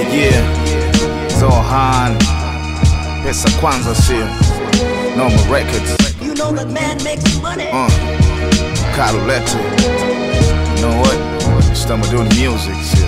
Yeah, Zohan, pesa kwanza sio Normal Records, You know that man makes money. uh, Carolette. You know what? Stama doing music, sio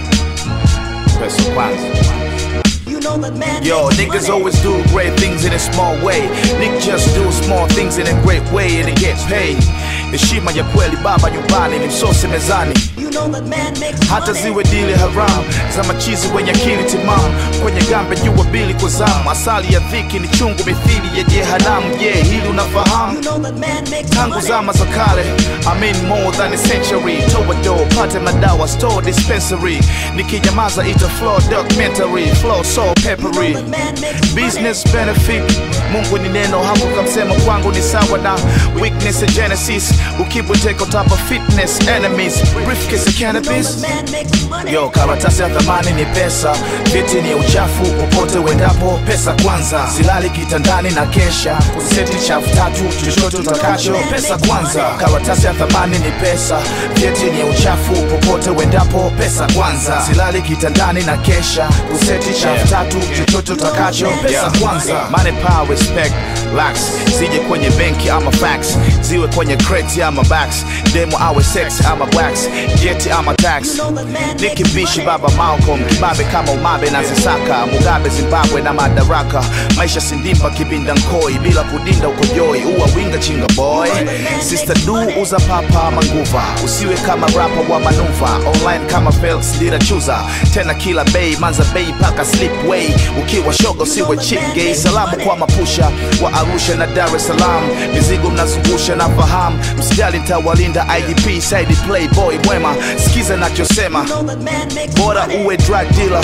pesa kwanza. You know that man Yo, makes niggas money. always do great things in a small way. Nick just do small things in a great way and it gets paid. Heshima ya kweli baba nyumbani ni msosi mezani You know that man makes hata money. ziwe dili haram za machizi wenye akili timamu kwenye gambe jua bili kwa zamu asali ya dhiki ni chungu mithili ya jehanamu je hili unafahamu You know that man makes tangu money. zama za kale I mean more than a century toa do pate madawa store dispensary nikinyamaza ita flow documentary flow so You know peppery that man makes business benefit mungu ni neno hapo kamsema kwangu ni sawa na weakness ya genesis ukibweteka utapa fitness enemies briefcase ya money. You know cannabis that man makes money. Yo, karatasi ya thamani ni pesa, viti ni uchafu, popote uendapo, pesa kwanza. Silali kitandani na kesha, useti chafu tatu, chochote utakacho, pesa kwanza. Karatasi ya thamani ni pesa, viti ni uchafu, popote uendapo, pesa kwanza. Silali kitandani na kesha, useti chafu tatu, chochote utakacho, pesa kwanza. Money, power, respect, lax, zije kwenye benki ama fax, ziwe kwenye crate ama backs, demo awe sex ama wax, jeti ama tax. You know that man makes Nikibishi money. baba Malcolm kibabe kama umabe na zisaka Mugabe Zimbabwe na madaraka maisha sindimba kibinda nkoi bila kudinda ukojoi uwa winga chinga boy Sister du uza papa manguva usiwe kama rapa wa manuva online kama Felix dira chuza tena kila bay manza bay paka slipway ukiwa shoga usiwe cheap gay salamu kwa mapusha wa Arusha na Dar es Salaam mizigo mnazungusha na fahamu msijali ntawalinda IDP side playboy mwema sikiza nachosema You know that man makes bora money. uwe drug dealer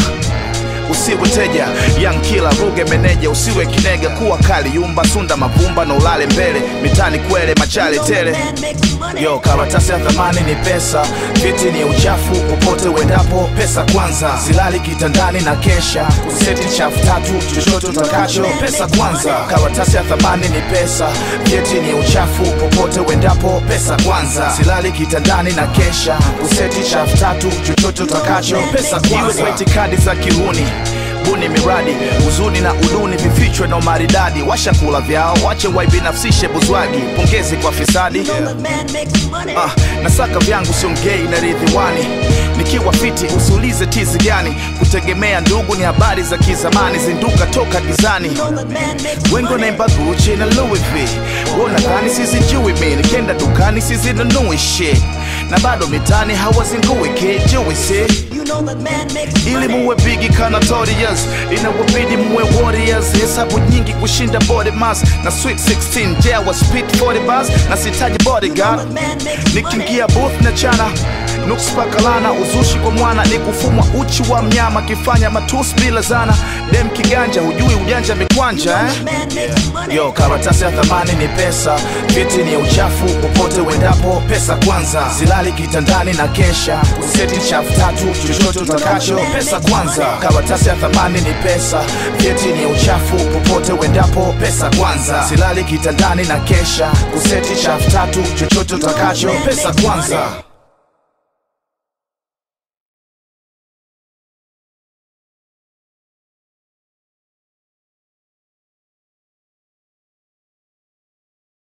usiwe teja young killer ruge meneja usiwe kinega kuwa kali yumba sunda mavumba na ulale mbele mitani kwele machale You know that tele man makes money. Yo, karatasi ya thamani ni pesa, viti ni uchafu, popote uendapo, pesa kwanza. Silali kitandani na kesha, useti chafu tatu, chochote utakacho, pesa kwanza. Karatasi ya thamani ni pesa, viti ni uchafu, popote uendapo, pesa kwanza. Silali kitandani na kesha, useti chafu tatu, chochote utakacho, pesa kwanza. Iwe kwa itikadi za kihuni buni miradi huzuni na uduni vifichwe na umaridadi washakula vyao wache waibinafsishe buzwagi pongezi kwa fisadi You know that man makes money. Ah, nasaka vyangu siongei na ridhiwani nikiwa fiti usiulize tizi gani kutegemea ndugu ni habari za kizamani zinduka toka gizani You know that man makes wengi money. wanaimba Gucci na Louis V wanadhani sizijui mi nikienda dukani sizinunui shit na bado mitani hawazingui kijui si You know that man makes ili money. muwe bigi kana Notorious inawabidi muwe warriors hesabu nyingi kushinda body mass na sweet 16 jawa speed 40 bars na sitaji You know bodyguard that man makes money. nikiingia booth na chana nukspakalana uzushi kwa mwana ni kufumwa uchi wa mnyama kifanya matusi bila zana dem kiganja hujui ujanja mikwanja eh? Man makes money. Yo, karatasi ya thamani ni pesa, viti ni uchafu, popote uendapo, pesa kwanza. Silali kitandani na kesha, useti chafu tatu, chochote utakacho, pesa kwanza. Karatasi ya thamani ni pesa, viti ni uchafu, popote uendapo, pesa kwanza. Silali kitandani na kesha, useti chafu tatu, chochote utakacho, pesa kwanza.